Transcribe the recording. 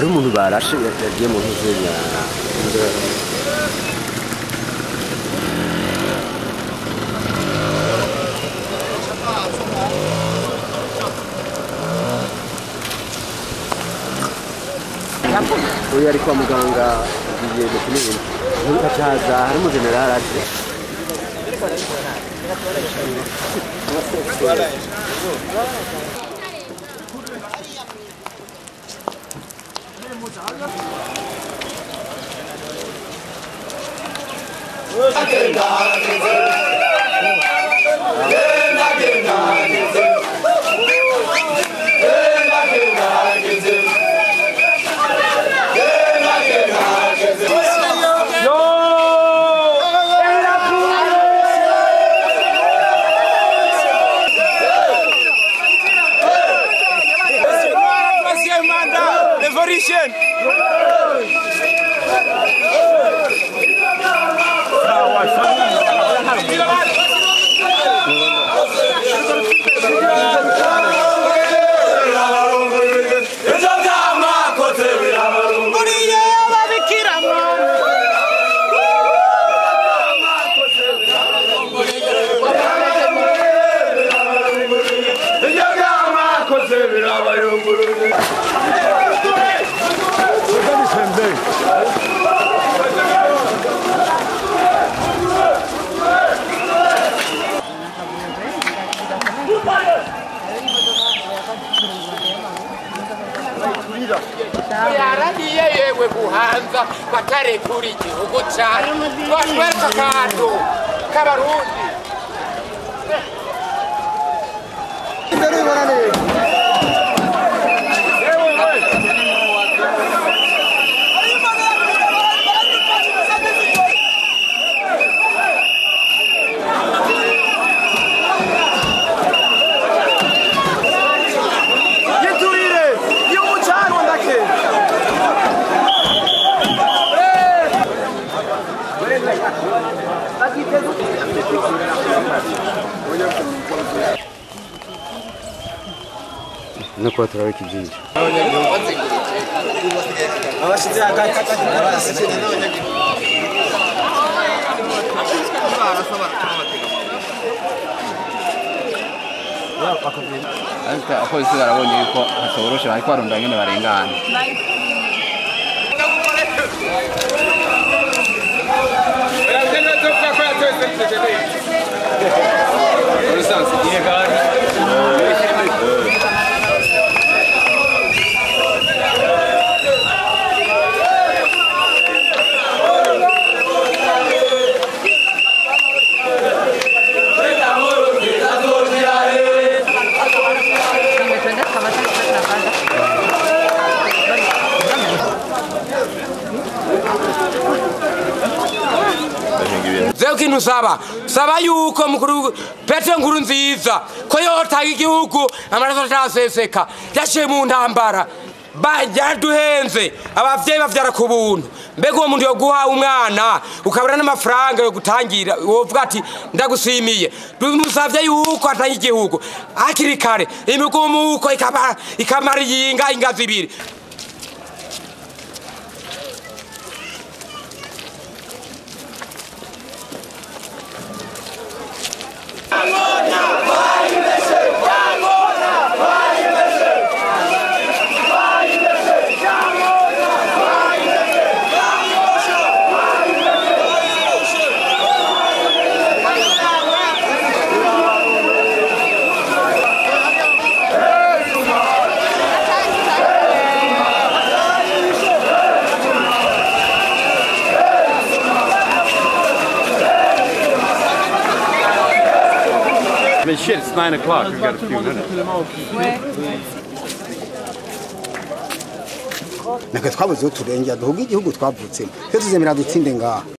hari umuntu barashe yagiye mu ntuzenya uyu ari kwa muganga agiye mu kinini ntukacaza hari umujenerali aje Troisième mandat, révolution. Uriye ababikira mwana. yaragiye yewe guhanza batarekura igihugu cyane batwereka akantu k'abarundi giturire igihugu cyacu ndake no kuba turabika ibyinshi abashyize hagati abasigaye ariko abapolisi barabonye yuko hatoroshe bariko barondera ingene barengana zewe kintu saba saba yuko mukuru petero nkuru nziza ko yotanga igihugu amaraso ataseseka yaciye mu ntambara yaduhenze abavyeyi bavyara ku buntu mbega uwo muntu yoguha umwana ukabura n'amafaranga yo gutangira wovuga ati ndagusimiye bimusavye yuko atanga igihugu hakiri kare imigumuko ikaba- ikamara iyinga ingazi ibiri I mean, shit, it's 9 o'clock. We've got a few minutes. natwe twabuze aho turengera duhuga igihugu twavutsemo twe tuzemera dutsinde ngaha